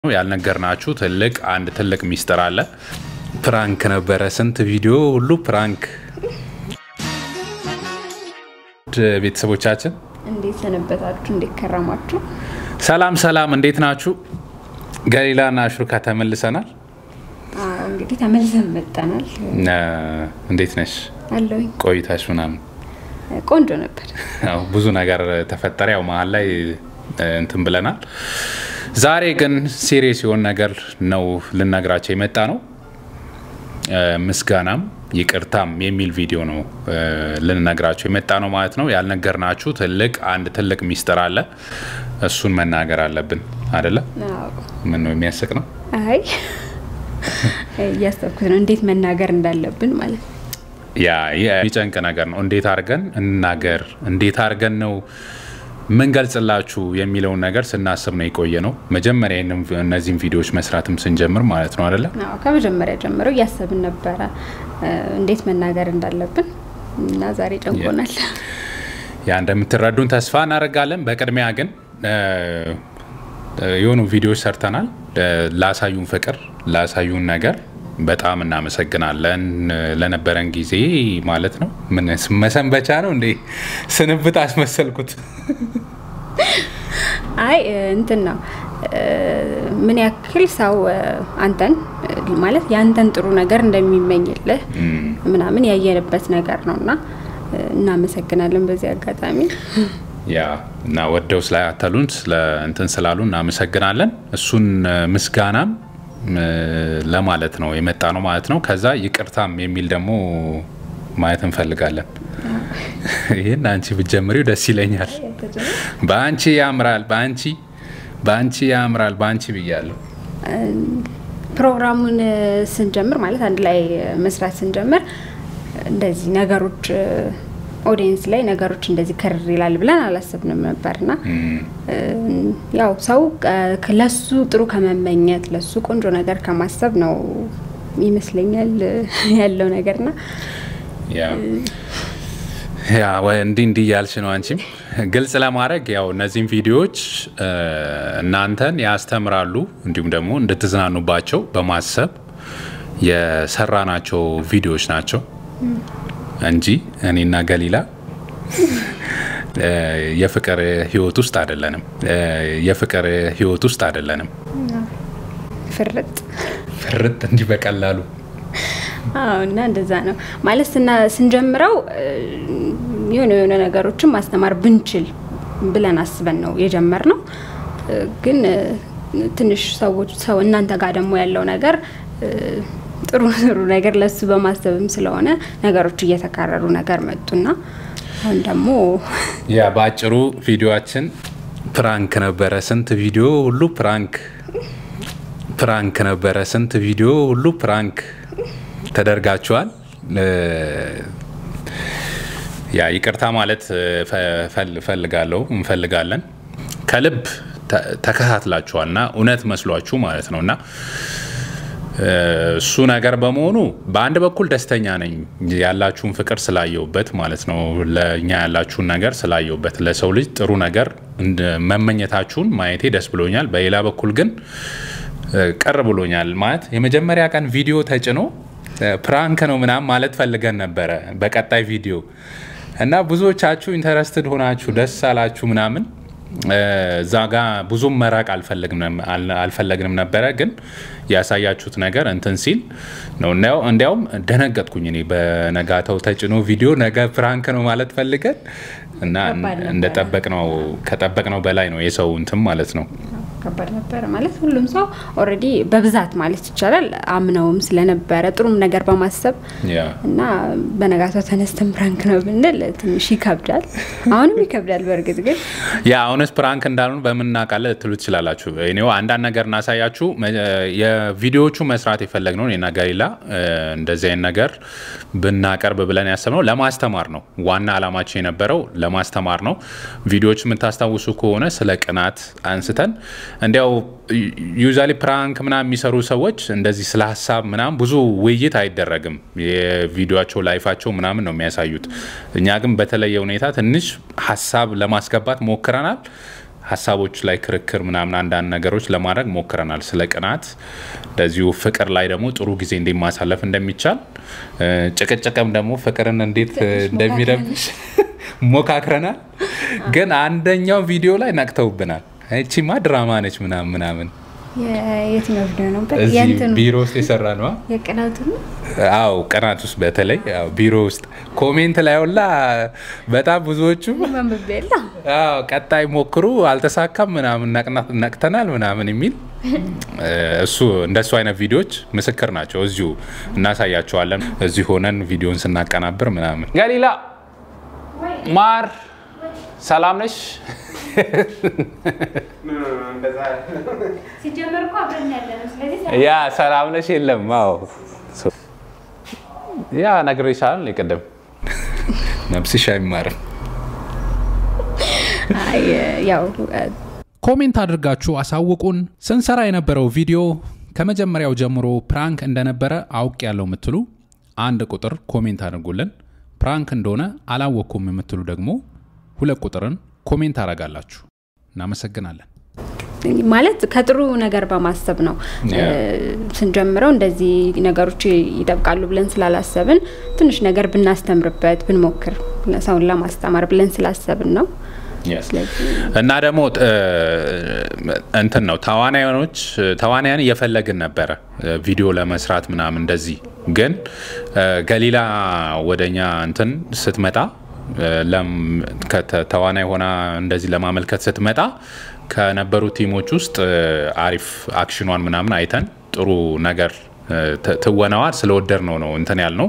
ያልነገርናችሁ ትልቅ አንድ ትልቅ ሚስጥር አለ። ፕራንክ ነበረ። ስንት ቪዲዮ ሁሉ ፕራንክ። ቤተሰቦቻችን እንዴት ሰነበታችሁ? እንዴት ከረማችሁ? ሰላም ሰላም፣ እንዴት ናችሁ? ገሊላና አሽሩካ ተመልሰናል። አዎ እንግዲህ ተመልሰን መጠናል። እንዴት ነሽ? አለሁኝ ቆይታሽ ምናምን? ቆንጆ ነበር። ያው ብዙ ነገር ተፈጠረ። ያው መሀል ላይ እንትን ብለናል። ዛሬ ግን ሲሪየስ የሆነ ነገር ነው ልነግራቸው የመጣ ነው። ምስጋናም ይቅርታም የሚል ቪዲዮ ነው ልንነግራቸው የመጣ ነው ማለት ነው። ያልነገርናችሁ ትልቅ አንድ ትልቅ ሚስጥር አለ። እሱን መናገር አለብን አደለ? አዎ። ምን ነው የሚያስቅ ነው? አይ እያሰብኩት ነው እንዴት መናገር እንዳለብን ማለት ነው። ያ የሚጨንቅ ነገር ነው። እንዴት አድርገን እንናገር፣ እንዴት አድርገን ነው ምንገልጽላችሁ የሚለውን ነገር ስናስብ ነው የቆየ ነው። መጀመሪያ እነዚህን ቪዲዮዎች መስራትም ስንጀምር ማለት ነው አደለ? አዎ ከመጀመሪያ ጀምሮ እያሰብን ነበረ እንዴት መናገር እንዳለብን እና ዛሬ ጨንቆናል። ያ እንደምትረዱን ተስፋ እናደርጋለን። በቅድሚያ ግን የሆኑ ቪዲዮዎች ሰርተናል። ላሳዩን ፍቅር፣ ላሳዩን ነገር በጣም እናመሰግናለን። ለነበረን ጊዜ ማለት ነው። ምን መሰንበቻ ነው እንዴ? ስንብት አስመሰልኩት። አይ እንትን ነው ምን ያክል ሰው አንተን ማለት የአንተን ጥሩ ነገር እንደሚመኝልህ ምናምን ያየንበት ነገር ነው እና እናመሰግናለን በዚህ አጋጣሚ ያ እና ወደው ስላያተሉን ስለ እንትን ስላሉ እናመሰግናለን። እሱን ምስጋናም ለማለት ነው የመጣ ነው ማለት ነው። ከዛ ይቅርታም የሚል ደግሞ ማየት እንፈልጋለን። ይህን አንቺ ብትጀምሪው ደስ ይለኛል። በአንቺ ያምራል፣ በአንቺ በአንቺ ያምራል፣ በአንቺ ብያለሁ። ፕሮግራሙን ስንጀምር ማለት አንድ ላይ መስራት ስንጀምር እንደዚህ ነገሮች ኦዲየንስ ላይ ነገሮች እንደዚህ ከርር ይላል ብለን አላሰብንም ነበርና ያው ሰው ለሱ ጥሩ ከመመኘት ለሱ ቆንጆ ነገር ከማሰብ ነው ይመስለኛል ያለው ነገርና ያ እንዲህ እንዲህ እያልሽ ነው አንቺም ግልጽ ለማድረግ ያው እነዚህም ቪዲዮዎች እናንተን ያስተምራሉ እንዲሁም ደግሞ እንድትዝናኑባቸው በማሰብ የሰራናቸው ቪዲዮዎች ናቸው እንጂ እኔና ገሊላ የፍቅር ህይወት ውስጥ አይደለንም። የፍቅር ህይወት ውስጥ አይደለንም። ፍርጥ ፍርጥ እንዲህ በቀላሉ አዎ። እና እንደዛ ነው ማለት ስንጀምረው የሆነ የሆነ ነገሮችን ማስተማር ብንችል ብለን አስበን ነው የጀመርነው። ግን ትንሽ ሰዎች ሰው እናንተ ጋር ደግሞ ያለው ነገር ጥሩ ጥሩ ነገር ለሱ በማሰብም ስለሆነ ነገሮች እየተካረሩ ነገር መጡና አሁን ደግሞ ያ በአጭሩ ቪዲዮችን ፕራንክ ነበረ። ስንት ቪዲዮ ሁሉ ፕራንክ ፕራንክ ነበረ። ስንት ቪዲዮ ሁሉ ፕራንክ ተደርጋችኋል። ያ ይቅርታ ማለት ፈልጋለሁ እንፈልጋለን ከልብ ተከታትላችኋል እና እውነት መስሏችሁ ማለት ነው እና እሱ ነገር በመሆኑ በአንድ በኩል ደስተኛ ነኝ ያላችሁን ፍቅር ስላየውበት ማለት ነው። ለእኛ ያላችሁን ነገር ስላየውበት ለሰው ልጅ ጥሩ ነገር መመኘታችሁን ማየቴ ደስ ብሎኛል። በሌላ በኩል ግን ቅር ብሎኛል። ማለት የመጀመሪያ ቀን ቪዲዮ ተጭኖ ፕራንክ ነው ምናምን ማለት ፈልገን ነበረ በቀጣይ ቪዲዮ እና ብዙዎቻችሁ ኢንተረስትድ ሆናችሁ ደስ አላችሁ ምናምን እዛ ጋ ብዙም መራቅ አልፈለግንም ነበረ። ግን ያሳያችሁት ነገር እንትን ሲል ነው። እንዲያውም ደነገጥኩኝ እኔ በነጋታው ተጭኖ ቪዲዮ ነገ ፕራንክ ነው ማለት ፈልገን እና እንደጠበቅነው ከጠበቅነው በላይ ነው የሰው እንትን ማለት ነው። ከባድ ነበረ ማለት ሁሉም ሰው ኦልሬዲ በብዛት ማለት ይቻላል አምነውም ስለነበረ ጥሩም ነገር በማሰብ እና በነጋታው ተነስተን ፕራንክ ነው ብንል ትንሽ ይከብዳል። አሁንም ይከብዳል። በእርግጥ ግን ያ እውነት ፕራንክ እንዳልሆኑ በምን እናውቃለን ልትሉ ትችላላችሁ። እኔው አንዳንድ ነገር እናሳያችሁ። የቪዲዮዎቹ መስራት የፈለግነው እኔና ገሊላ እንደዚህ አይነት ነገር ብናቀርብ ብለን ያሰብነው ለማስተማር ነው። ዋና አላማችን የነበረው ለማስተማር ነው። ቪዲዮዎች የምታስታውሱ ከሆነ ስለ ቅናት አንስተን እንዲያው ዩዛሊ ፕራንክ ምናምን የሚሰሩ ሰዎች እንደዚህ ስለ ሀሳብ ምናምን ብዙ ውይይት አይደረግም። የቪዲዮቸው ላይፋቸው ምናምን ነው የሚያሳዩት። እኛ ግን በተለየ ሁኔታ ትንሽ ሀሳብ ለማስገባት ሞክረናል። ሀሳቦች ላይ ክርክር ምናምን አንዳንድ ነገሮች ለማድረግ ሞክረናል። ስለ ቅናት እንደዚሁ ፍቅር ላይ ደግሞ ጥሩ ጊዜ እንዴት ማሳለፍ እንደሚቻል ጭቅጭቅም ደግሞ ፍቅርን እንዴት እንደሚረብሽ ሞካክረናል። ግን አንደኛው ቪዲዮ ላይ ነቅተውብናል። እቺማ ድራማ ነች ምናምን ምናምን የትኛው ቪዲዮ ነበር? እዚህ ቢሮ ውስጥ የሰራ ነው። የቅናቱ ነው። አው ቅናት ውስጥ በተለይ አዎ፣ ቢሮ ውስጥ ኮሜንት ላይ ሁላ በጣም ብዙዎቹ መንብቤ የለ አዎ፣ ቀጣይ ሞክሩ አልተሳካም ምናምን ነቅተናል ምናምን የሚል እሱ እንደሱ አይነት ቪዲዮዎች ምስክር ናቸው። እዚሁ እናሳያቸዋለን። እዚሁ ሆነን ቪዲዮን ስናቀናብር ምናምን። ገሊላ ማር ሰላም ነሽ? ሲጀመር እኮ አብረን ያለ ነው። ስለዚህ ያ ሰላም ነሽ? የለም አዎ ያ ነግሬሻል። የቀደም ነብስሽ አይማርም። አይ ያው ኮሜንት አድርጋችሁ አሳውቁን። ስንሰራ የነበረው ቪዲዮ ከመጀመሪያው ጀምሮ ፕራንክ እንደነበረ አውቅ ያለው የምትሉ አንድ ቁጥር ኮሜንት አድርጉልን። ፕራንክ እንደሆነ አላወቅኩም የምትሉ ደግሞ ሁለት ቁጥርን ኮሜንት አረጋላችሁ። እናመሰግናለን። ማለት ከጥሩ ነገር በማሰብ ነው ስንጀምረው እንደዚህ ነገሮች ይጠብቃሉ ብለን ስላላሰብን ትንሽ ነገር ብናስተምርበት ብንሞክር ሰውን ለማስተማር ብለን ስላሰብን ነው። እና ደግሞ እንትን ነው ተዋናዮች ተዋናያን እየፈለግን ነበረ ቪዲዮ ለመስራት ምናምን እንደዚህ ግን ገሊላ ወደኛ እንትን ስትመጣ ተዋናይ ሆና እንደዚህ ለማመልከት ስትመጣ ከነበሩ ቲሞች ውስጥ አሪፍ አክሽኗን ምናምን አይተን ጥሩ ነገር ትወናዋ ስለወደድ ነው ነው እንትን ያልነው።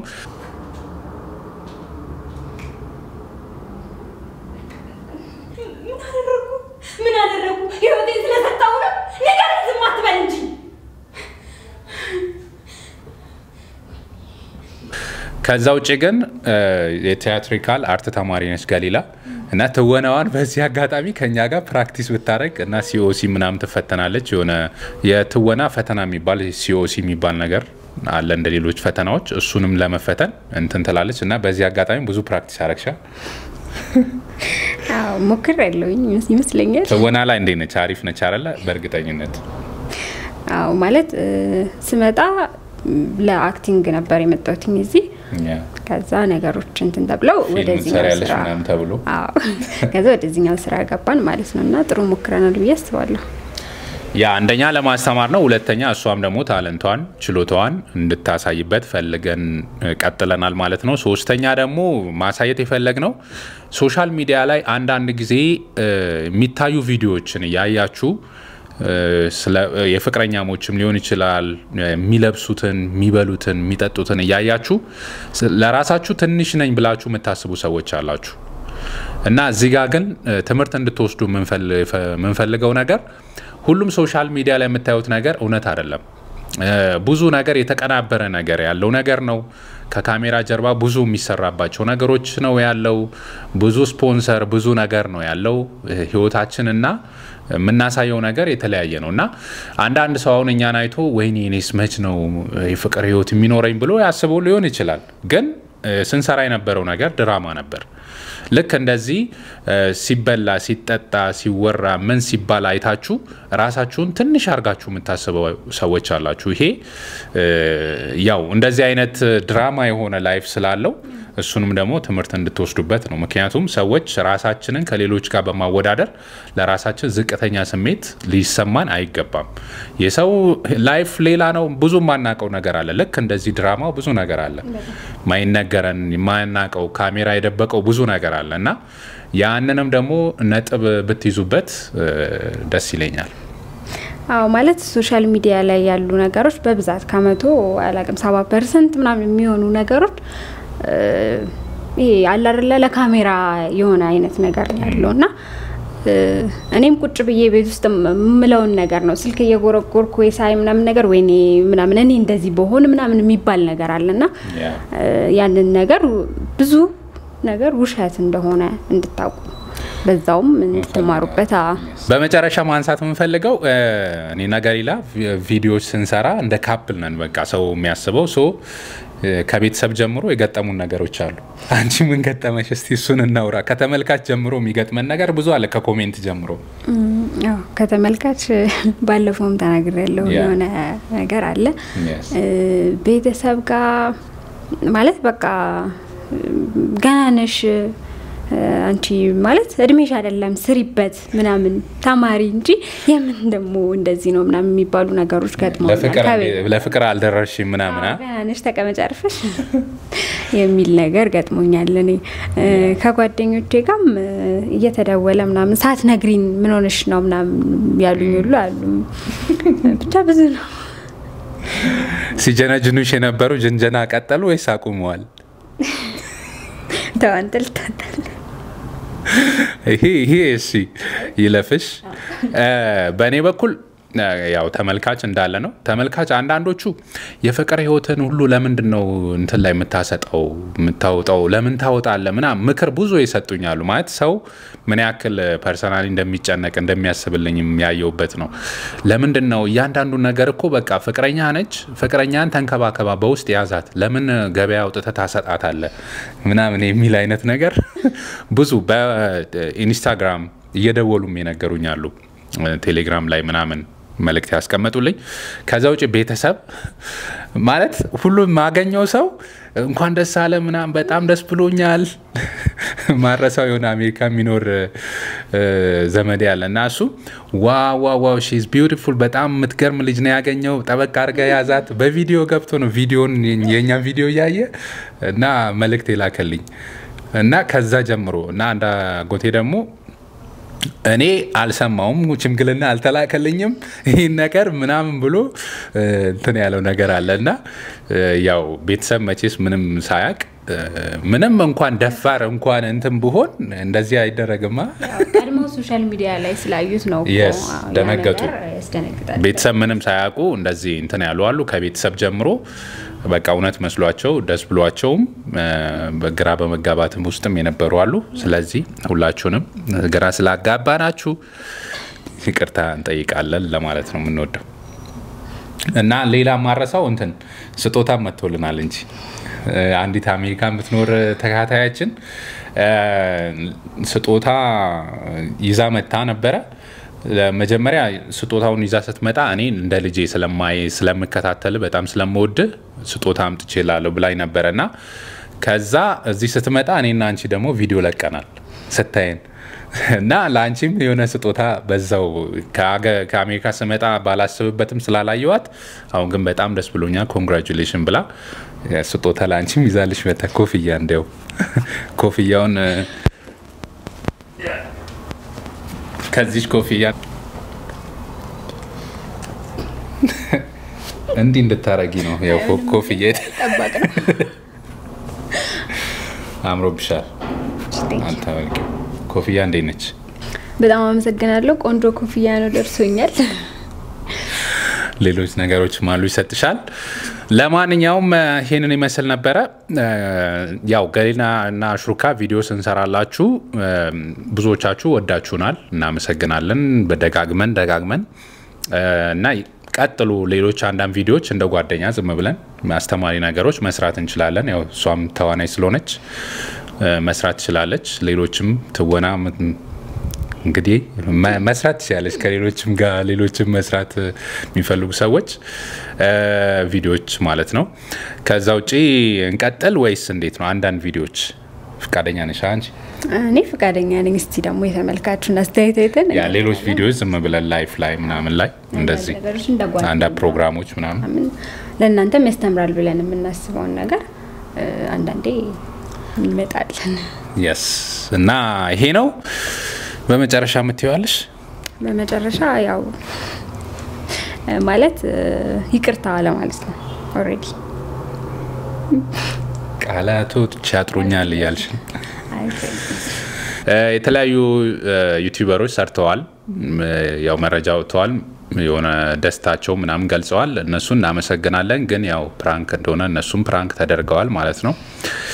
ምን አደረጉ? ህይወቴን ስለሰጣው ነው? ነገር ዝም አትበል እንጂ። ከዛ ውጭ ግን የቲያትሪካል አርት ተማሪ ነች ገሊላ እና ትወናዋን በዚህ አጋጣሚ ከኛ ጋር ፕራክቲስ ብታደረግ እና ሲኦሲ ምናምን ትፈተናለች። የሆነ የትወና ፈተና የሚባል ሲኦሲ የሚባል ነገር አለ እንደ ሌሎች ፈተናዎች፣ እሱንም ለመፈተን እንትን ትላለች እና በዚህ አጋጣሚ ብዙ ፕራክቲስ ያረግሻል። ሞክር ያለውኝ ይመስለኛል። ትወና ላይ እንዴት ነች? አሪፍ ነች አለ በእርግጠኝነት አዎ ማለት ስመጣ ለአክቲንግ ነበር የመጣሁትኝ እዚህ ከዛ ነገሮች እንትን ተብለው ወደዚህኛው ያለሽ ስራ ምናምን ተብሎ አዎ ከዛ ወደዚህኛው ስራ ገባን ማለት ነው እና ጥሩ ሞክረናል ብዬ አስባለሁ። ያ አንደኛ ለማስተማር ነው። ሁለተኛ እሷም ደግሞ ታለንቷን ችሎታዋን እንድታሳይበት ፈልገን ቀጥለናል ማለት ነው። ሶስተኛ ደግሞ ማሳየት የፈለግ ነው ሶሻል ሚዲያ ላይ አንዳንድ ጊዜ የሚታዩ ቪዲዮዎችን እያያችሁ የፍቅረኛሞችም ሊሆን ይችላል የሚለብሱትን፣ የሚበሉትን፣ የሚጠጡትን እያያችሁ ለራሳችሁ ትንሽ ነኝ ብላችሁ የምታስቡ ሰዎች አላችሁ እና እዚህ ጋር ግን ትምህርት እንድትወስዱ የምንፈልገው ነገር ሁሉም ሶሻል ሚዲያ ላይ የምታዩት ነገር እውነት አይደለም። ብዙ ነገር የተቀናበረ ነገር ያለው ነገር ነው። ከካሜራ ጀርባ ብዙ የሚሰራባቸው ነገሮች ነው ያለው። ብዙ ስፖንሰር፣ ብዙ ነገር ነው ያለው። ህይወታችንና የምናሳየው ነገር የተለያየ ነው እና አንዳንድ ሰው አሁን እኛን አይቶ ወይኔ እኔስ መች ነው የፍቅር ህይወት የሚኖረኝ ብሎ ያስበው ሊሆን ይችላል። ግን ስንሰራ የነበረው ነገር ድራማ ነበር። ልክ እንደዚህ ሲበላ፣ ሲጠጣ፣ ሲወራ ምን ሲባል አይታችሁ ራሳችሁን ትንሽ አድርጋችሁ የምታስበው ሰዎች አላችሁ። ይሄ ያው እንደዚህ አይነት ድራማ የሆነ ላይፍ ስላለው እሱንም ደግሞ ትምህርት እንድትወስዱበት ነው። ምክንያቱም ሰዎች ራሳችንን ከሌሎች ጋር በማወዳደር ለራሳችን ዝቅተኛ ስሜት ሊሰማን አይገባም። የሰው ላይፍ ሌላ ነው። ብዙ የማናውቀው ነገር አለ። ልክ እንደዚህ ድራማው ብዙ ነገር አለ፣ ማይነገረን የማናውቀው ካሜራ የደበቀው ብዙ ነገር አለ እና ያንንም ደግሞ ነጥብ ብትይዙበት ደስ ይለኛል። አዎ ማለት ሶሻል ሚዲያ ላይ ያሉ ነገሮች በብዛት ከመቶ አላቅም ሰባ ፐርሰንት ምናምን የሚሆኑ ነገሮች ይሄ አለ አይደለ ለካሜራ የሆነ አይነት ነገር ነው ያለው እና እኔም ቁጭ ብዬ ቤት ውስጥ የምለውን ነገር ነው ስልክ እየጎረጎርኩ ወይ ሳይ ምናምን ነገር ወይኔ ምናምን እኔ እንደዚህ በሆን ምናምን የሚባል ነገር አለና ያንን ነገር ብዙ ነገር ውሸት እንደሆነ እንድታውቁ በዛውም እንድትማሩበት አ- በመጨረሻ ማንሳት የምንፈልገው እ፣ እኔና ገሊላ ቪ- ቪዲዮዎች ስንሰራ እንደ ካፕል ነን። በቃ ሰው የሚያስበው ሶ እ፣ ከቤተሰብ ጀምሮ የገጠሙን ነገሮች አሉ። አንቺ ምን ገጠመሽ? እስቲ እሱን እናውራ። ከተመልካች ጀምሮ የሚገጥመን ነገር ብዙ አለ፣ ከኮሜንት ጀምሮ አዎ፣ ከተመልካች ባለፈውም ተናግሬ ያለው ያ። የሆነ ነገር አለ Yes. እ፣ ቤተሰብ ጋር ማለት በቃ ገና ነሽ እ፣ አንቺ ማለት እድሜሽ አይደለም ስሪበት ምናምን ተማሪ እንጂ የምን ደግሞ እንደዚህ ነው ምናምን የሚባሉ ነገሮች ገጥመውኛል ለፍቅር ከቤት ለፍቅር አልደረስሽም ምናምን አ? ገና ነሽ ተቀመጭ አርፈሽ የሚል ነገር ገጥሞኛል። እኔ እ፣ ከጓደኞቼ ጋርም እ፣ እየተደወለ ምናምን ሳትነግሪን ምን ሆነሽ ነው ምናምን ያሉኝ ሁሉ አሉ። ብቻ ብዙ ነው። ሲጀነጅኑሽ የነበሩ ጅንጀና ቀጠሉ ወይስ አቁመዋል? ተዋንጥልታል ይሄ ይሄ እሺ ይለፍሽ። እ፣ በእኔ በኩል እ፣ ያው ተመልካች እንዳለ ነው። ተመልካች አንዳንዶቹ የፍቅር ህይወትን ሁሉ ለምንድን ነው እንትን ላይ የምታሰጠው የምታወጣው ለምን ታወጣለ ምናምን ምክር ብዙ ይሰጡኛሉ። ማለት ሰው ምን ያክል ፐርሰናሊ እንደሚጨነቅ እንደሚያስብልኝ የሚያየውበት ነው። ለምንድን ነው እያንዳንዱ ነገር እኮ በቃ ፍቅረኛ ነች፣ ፍቅረኛን ተንከባከባ በውስጥ ያዛት፣ ለምን ገበያ አውጥተህ ታሰጣታለ ምናምን የሚል አይነት ነገር ብዙ በኢንስታግራም እየደወሉም የነገሩኛሉ ቴሌግራም ላይ ምናምን መልእክት ያስቀመጡልኝ። ከዛ ውጭ ቤተሰብ ማለት ሁሉም ማገኘው ሰው እንኳን ደስ አለ ምናምን በጣም ደስ ብሎኛል። ማረሳው የሆነ አሜሪካ የሚኖር እ፣ ዘመዴ ያለ እና እሱ ዋ ዋ ዋው ሺዝ ቢዩቲፉል በጣም የምትገርም ልጅ ነው ያገኘው፣ ጠበቅ አድርገ ያዛት። በቪዲዮ ገብቶ ነው ቪዲዮን የእኛን ቪዲዮ እያየ እና መልእክት የላከልኝ እና ከዛ ጀምሮ እና አንድ አጎቴ ደግሞ እኔ አልሰማውም፣ ሽምግልና አልተላከልኝም ይህን ነገር ምናምን ብሎ እ፣ እንትን ያለው ነገር አለ እና እ፣ ያው ቤተሰብ መቼስ ምንም ሳያቅ እ፣ ምንም እንኳን ደፋር እንኳን እንትን ብሆን እንደዚህ አይደረግማ። ቀድሞ ሶሻል ሚዲያ ላይ ስላዩት ነው እኮ። Yes፣ አዎ፣ ያ ደነገጡ። ነገር ያስደነግጣል። ቤተሰብ ምንም ሳያውቁ እንደዚህ እንትን ያሉ አሉ። ከቤተሰብ ጀምሮ በቃ እውነት መስሏቸው ደስ ብሏቸውም እ፣ በግራ በመጋባትም ውስጥም የነበሩ አሉ። ስለዚህ ሁላችሁንም ግራ ስላጋባናችሁ ይቅርታ እንጠይቃለን ለማለት ነው የምንወደው እና ሌላ ማረሳው እንትን ስጦታ መጥቶልናል እንጂ እ፣ አንዲት አሜሪካ የምትኖር ተካታያችን እ፣ ስጦታ ይዛ መታ ነበረ። መጀመሪያ ስጦታውን ይዛ ስትመጣ እኔ እንደ ልጄ ስለማይ ስለምከታተል በጣም ስለምወድ ስጦታ አምጥቼ ላለሁ ብላኝ ነበረ እና ከዛ እዚህ ስትመጣ እኔና አንቺ ደግሞ ቪዲዮ ለቀናል ስታየን እና ለአንቺም የሆነ ስጦታ በዛው ከአገ- ከአሜሪካ ስመጣ ባላስብበትም ስላላየዋት አሁን ግን በጣም ደስ ብሎኛል። ኮንግራጁሌሽን ብላ ስጦታ ለአንቺም ይዛልሽ መታ ኮፍያ እንዲያው ኮፍያውን እ፣ ከዚች ኮፍያ እንዲህ እንድታረጊ ነው ያው ኮ- ኮፍያ የት- ጠባቅ ነው። አምሮብሻል። አንተ በቃ ኮፍያ እንዴት ነች? በጣም አመሰግናለሁ። ቆንጆ ኮፍያ ነው ደርሶኛል። ሌሎች ነገሮች ማሉ ይሰጥሻል። ለማንኛውም እ፣ ይሄንን ይመስል ነበረ። እ፣ ያው ገሊና እና አሽሩካ ቪዲዮ ስንሰራላችሁ እ፣ ብዙዎቻችሁ ወዳችሁናል፣ እናመሰግናለን። በደጋግመን ደጋግመን እ፣ እና ቀጥሉ። ሌሎች አንዳንድ ቪዲዮዎች እንደ ጓደኛ ዝም ብለን አስተማሪ ነገሮች መስራት እንችላለን። ያው እሷም ተዋናይ ስለሆነች እ፣ መስራት ትችላለች። ሌሎችም ትወና ም- እንግዲህ መ- መስራት ትችላለች ከሌሎችም ጋር ሌሎችም መስራት እ፣ የሚፈልጉ ሰዎች እ፣ ቪዲዮዎች ማለት ነው። ከዛ ውጪ እንቀጥል ወይስ እንዴት ነው? አንዳንድ ቪዲዮዎች ፍቃደኛ ነሽ አንቺ? እኔ ፈቃደኛ ነኝ። እስቲ ደግሞ የተመልካቹን አስተያየት አይተን ያ ሌሎች ቪዲዮዎች ዝም ብለን ላይፍ ላይ ምናምን ላይ እንደዚህ ነገሮች እንደ ጓደኛ አንዳንድ ፕሮግራሞች ምናምን ምናምን ለእናንተም ያስተምራል ብለን የምናስበውን ነገር እ፣ አንዳንዴ እንመጣለን። የስ እና ይሄ ነው። በመጨረሻ የምትይዋለሽ በመጨረሻ ያው እ፣ ማለት እ፣ ይቅርታ ለማለት ነው ኦልሬዲ ቃላቶች ያጥሩኛል እያልሽ ነው። እ፣ የተለያዩ እ፣ ዩቲዩበሮች ሰርተዋል። እ፣ ያው መረጃ ወጥተዋል። የሆነ ደስታቸው ምናምን ገልጸዋል። እነሱን እናመሰግናለን። ግን ያው ፕራንክ እንደሆነ እነሱም ፕራንክ ተደርገዋል ማለት ነው።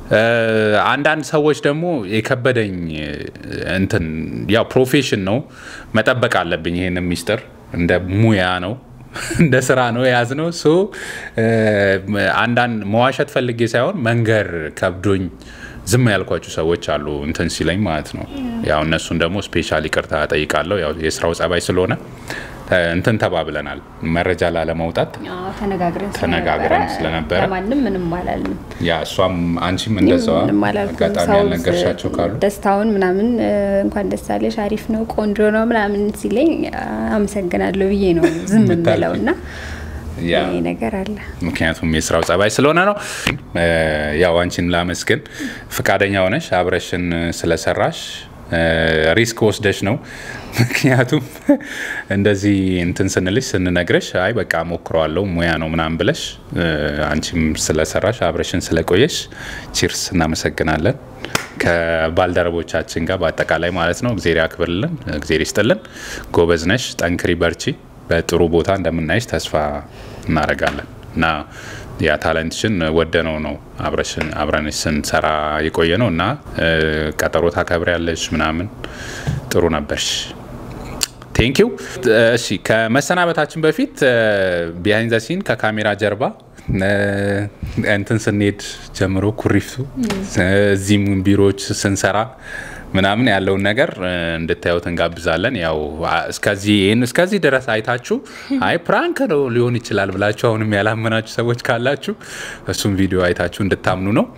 አንዳንድ ሰዎች ደግሞ የከበደኝ እንትን ያው ፕሮፌሽን ነው መጠበቅ አለብኝ። ይሄን ሚስጥር እንደ ሙያ ነው እንደ ስራ ነው የያዝ ነው። ሶ አንዳንድ መዋሸት ፈልጌ ሳይሆን መንገር ከብዶኝ ዝም ያልኳቸው ሰዎች አሉ እንትን ሲለኝ ማለት ነው። ያው እነሱን ደግሞ ስፔሻል ይቅርታ ጠይቃለሁ። ያው የስራው ጸባይ ስለሆነ እንትን ተባብለናል። መረጃ ላለማውጣት አዎ፣ ተነጋግረን ተነጋግረን ስለነበረ ለማንም ምንም አላልንም። ያ እሷም አንቺም እንደዛዋ ምንም አላልኩም። አጋጣሚ ሰው ያልነገርሻቸው ካሉ ደስታውን ምናምን እ፣ እንኳን ደስ አለሽ አሪፍ ነው ቆንጆ ነው ምናምን ሲለኝ አመሰግናለሁ ብዬ ነው ዝም የምታልፊው። የምለው እና ያ ይሄ ነገር አለ። ምክንያቱም የስራው ጸባይ ስለሆነ ነው። እ፣ ያው አንቺን ላመስግን ፈቃደኛ ሆነሽ አብረሽን ስለሰራሽ እ፣ ሪስክ ወስደሽ ነው። ምክንያቱም እንደዚህ እንትን ስንልሽ ስንነግረሽ አይ በቃ ሞክረዋለሁ ሙያ ነው ምናምን ብለሽ እ፣ አንቺም ስለሰራሽ አብረሽን ስለቆየሽ ቺርስ እናመሰግናለን። ከባልደረቦቻችን ጋር በአጠቃላይ ማለት ነው። እግዜር ያክብርልን፣ እግዜር ይስጥልን። ጎበዝ ነሽ፣ ጠንክሪ፣ በርቺ። በጥሩ ቦታ እንደምናይሽ ተስፋ እናደርጋለን እና ያ ታለንትሽን ወደነው ነው አብረሽን አብረንሽ ስንሰራ የቆየ ነው እና እ፣ ቀጠሮ ታከብሪያለሽ ምናምን ጥሩ ነበርሽ። ቴንኪው። እሺ ከመሰናበታችን በፊት ቢሃይንድ ዘ ሲን ከካሜራ ጀርባ እ፣ እንትን ስንሄድ ጀምሮ ኩሪፍቱ እዚህም ቢሮዎች ስንሰራ ምናምን ያለውን ነገር እ፣ እንድታዩት እንጋብዛለን። ያው አ- እስከዚህ ይህን እስከዚህ ድረስ አይታችሁ አይ ፕራንክ ነው ሊሆን ይችላል ብላችሁ አሁንም ያላመናችሁ ሰዎች ካላችሁ እሱም ቪዲዮ አይታችሁ እንድታምኑ ነው።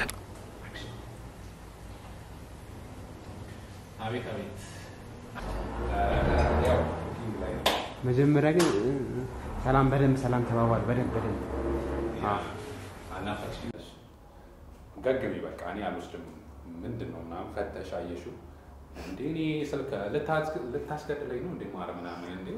መጀመሪያ ግን እ፣ እ፣ ሰላም በደንብ ሰላም ተባባል። በደንብ በደንብ አዎ። ገግሚ በቃ እኔ አልወስድም። ምንድን ነው ምናምን ፈተሽ አየሽው እንዴ? እኔ ስልክ ልታስገድለኝ ነው እንዴ? ማር ምናምን እንዴ?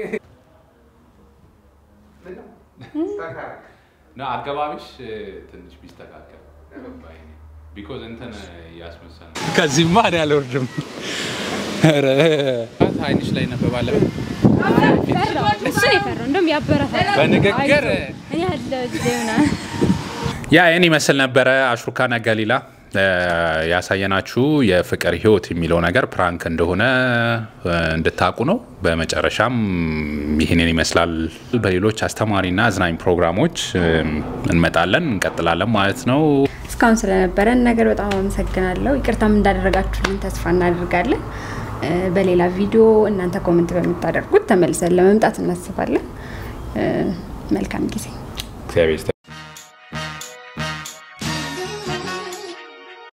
ና አገባቢሽ ትንሽ ቢስተካከል ቢኮዝ እንትን እያስመሰል ነው። ከዚህማ እኔ አልወርድም። ኧረ አይንሽ ላይ ነበባለ እሱ የፈራው እንደውም ያበረታል በንግግር እኔ ያለ ዜና ያ ይህን ይመስል ነበረ። አሽሩካና ገሊላ እ፣ ያሳየናችሁ የፍቅር ህይወት የሚለው ነገር ፕራንክ እንደሆነ እ፣ እንድታውቁ ነው። በመጨረሻም ይህንን ይመስላል። በሌሎች አስተማሪና አዝናኝ ፕሮግራሞች እ፣ እንመጣለን እንቀጥላለን ማለት ነው። እስካሁን ስለነበረን ነገር በጣም አመሰግናለሁ። ይቅርታም እንዳደረጋችሁልን ተስፋ እናደርጋለን። እ፣ በሌላ ቪዲዮ እናንተ ኮመንት በምታደርጉት ተመልሰን ለመምጣት እናስባለን። እ፣ መልካም ጊዜ እግዚአብሔር ይስጥልን።